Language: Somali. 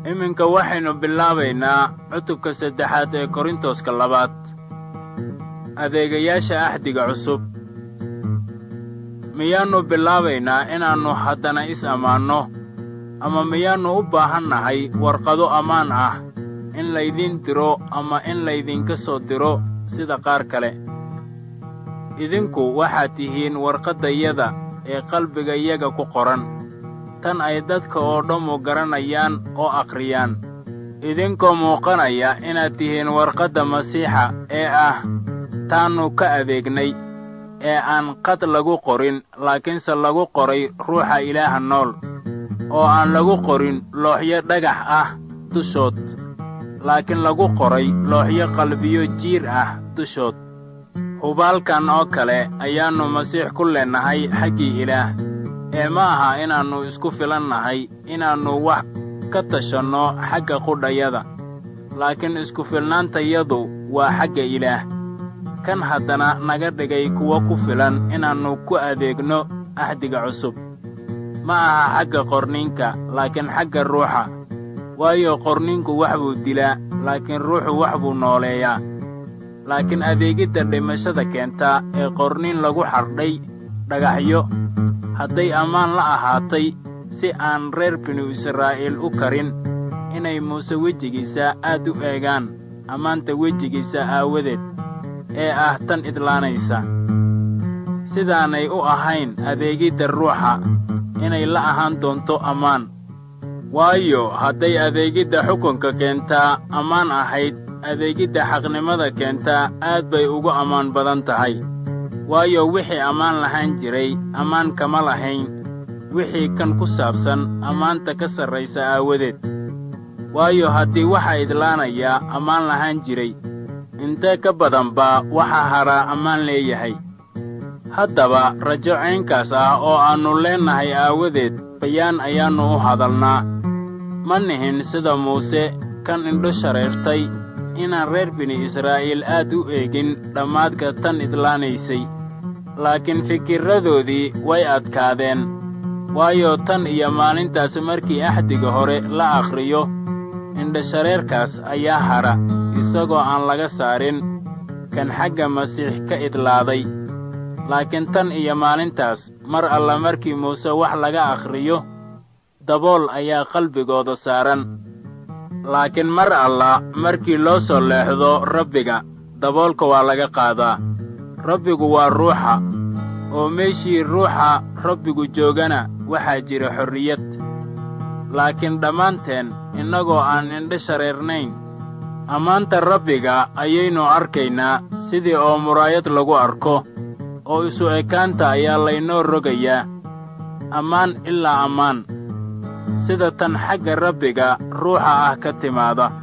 iminka waxaynu bilaabaynaa cutubka saddexaad ee korintoska labaad adeegayaasha axdiga cusub miyaannu bilaabaynaa inaannu haddana is ammaanno ama miyaannu u baahan nahay warqado ammaan ah in laydiin diro ama in laydinka soo diro sida qaar kale idinku waxaad tihiin warqaddayada ee qalbigayaga ku qoran tan ay dadka oo dhammu garanayaan oo akhriyaan idinkoo muuqanaya inaad tihiin warqadda masiixa ee ah taannu ka adeegnay ee aan qad lagu qorin laakiinse lagu qoray ruuxa ilaaha nool oo aan lagu qorin looxyo dhagax ah dushood laakiin lagu qoray looxyo qalbiyo jiir ah dushood hubaalkan oo kale ayaannu masiix ku leennahay xaggii ilaah ee ma aha inaannu isku filan nahay inaannu wax ka tashanno xagga qudhayada laakiin isku filnaantayadu waa xagga ilaah kan haddana naga dhigay kuwo ku filan inaannu ku adeegno axdiga cusub ma aha xagga qorniinka laakiin xagga ruuxa waayo qorniinku wax buu dilaa laakiin ruuxu wax buu nooleeyaa laakiin adeegidda dhimashada keenta ee qorniin lagu xardhay dhagaxyo hadday ammaan la ahaatay si aan reer binu israa'iil u karin inay muuse wejigiisa aad u eegaan ammaanta wejigiisa aawadeed ee ah tan idlaanaysa sidaanay u ahayn adeegidda ruuxa inay la ahaan doonto ammaan waayo hadday adeegidda xukunka keentaa ammaan ahayd adeegidda xaqnimada keentaa aad bay ugu ammaan badan tahay waayo wixii ammaan lahaan jiray ammaan kama lahayn wixii kan ku saabsan ammaanta ka sarraysa aawadeed waayo haddii waxa idlaanayaa ammaan lahaan jiray intee ka badan baa waxa hadhaa ammaan leeyahay haddaba rajo caynkaas ah oo aannu leennahay aawadeed bayaan ayaannu u hadalnaa ma nihin sida muuse kan indho shareertay inaan reer bini israa'iil aad u eegin dhammaadka tan idlaanaysay laakiin fikirradoodii way adkaadeen waayo tan iyo maalintaas markii axdiga hore la akhriyo indhashareerkaas ayaa hadha isagoo aan laga saarin kan xagga masiix ka idlaaday laakiin tan iyo maalintaas mar alla markii muuse wax laga akhriyo dabool ayaa qalbigooda saaran laakiin mar alla markii loo soo leexdo rabbiga daboolka waa laga qaadaa rabbigu waa ruuxa oo meeshii ruuxa rabbigu joogana waxaa jira xorriyad laakiin dhammaanteen innagoo aan indho shareernayn ammaanta rabbiga ayaynu arkaynaa sidii oo muraayad lagu arko oo isu ekaanta ayaa laynoo rogayaa ammaan ilaa ammaan sida tan xagga rabbiga ruuxa ah ka timaada